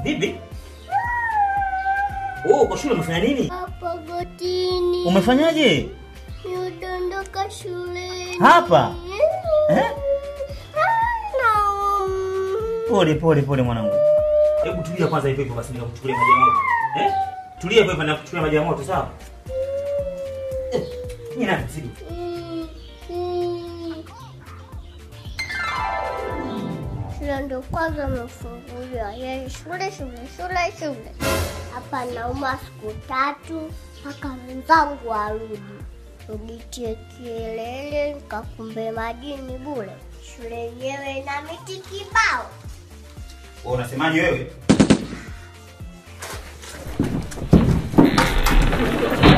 Bibi? Oh, kwa shule umefanya nini? Hapa gotini. Umefanyaje? Nidondoka shuleni. Hapa? Eh? Naum. Pole pole pole mwanangu. Hebu tulia kwanza hivyo hivyo basi nikakuchukulia maji ya moto. Eh? Tulia hivyo hivyo nikakuchukulia maji ya moto, sawa? Eh, Ni nani mzigo? Mm, mm. Shule ndo kwanza umefunguliwa, yaani shule shule shule shule. Hapa nauma siku tatu mpaka wenzangu warudi. Ulitie kelele nikakumbe majini bure. Shule yenyewe ina miti kibao. Wewe unasemaje wewe?